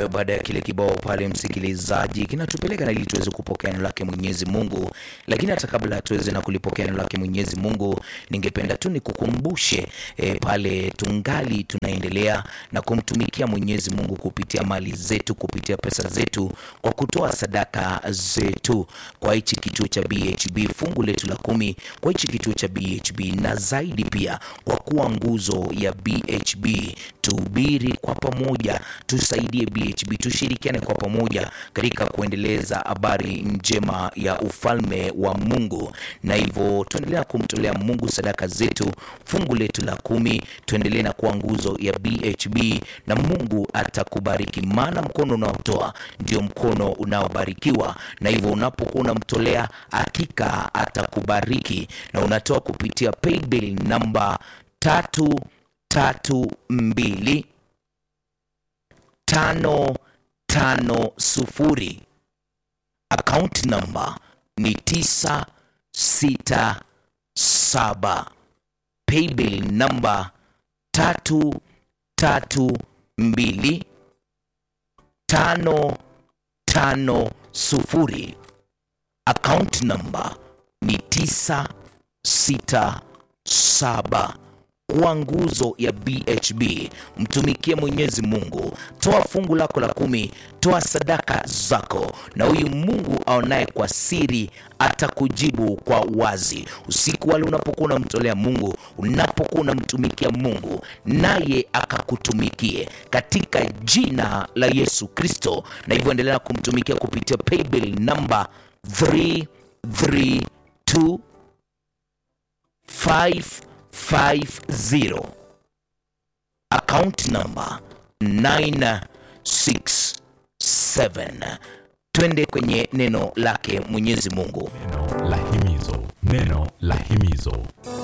Nayo baada ya kile kibao pale, msikilizaji, kinatupeleka na ili tuweze kupokea neno lake Mwenyezi Mungu. Lakini hata kabla tuweze na kulipokea neno lake Mwenyezi Mungu, ningependa tu nikukumbushe e, pale tungali tunaendelea na kumtumikia Mwenyezi Mungu kupitia mali zetu, kupitia pesa zetu, kwa kutoa sadaka zetu kwa hichi kituo cha BHB, fungu letu la kumi kwa hichi kituo cha BHB, na zaidi pia kwa kuwa nguzo ya BHB. Tuhubiri kwa pamoja, tusaidie BHB, tushirikiane kwa pamoja katika kuendeleza habari njema ya ufalme wa Mungu, na hivyo tuendelea kumtolea Mungu sadaka zetu, fungu letu la kumi, tuendelee na kuwa nguzo ya BHB na Mungu atakubariki, maana mkono unaotoa ndio mkono unaobarikiwa, na hivyo unapokuwa unamtolea, hakika atakubariki, na unatoa kupitia paybill namba tatu tatu mbili tano tano sufuri. Account namba ni tisa sita saba. Paybill namba tatu tatu mbili tano tano sufuri. Account namba ni tisa sita saba kuwa nguzo ya BHB. Mtumikie Mwenyezi Mungu, toa fungu lako la kumi, toa sadaka zako, na huyu Mungu aonaye kwa siri atakujibu kwa wazi. Usiku wale unapokuwa unamtolea Mungu, unapokuwa unamtumikia Mungu, naye akakutumikie katika jina la Yesu Kristo. Na hivyo endelea kumtumikia kupitia paybill namba 332 550 account number 967. Twende kwenye neno lake Mwenyezi Mungu. Neno la himizo, neno la himizo.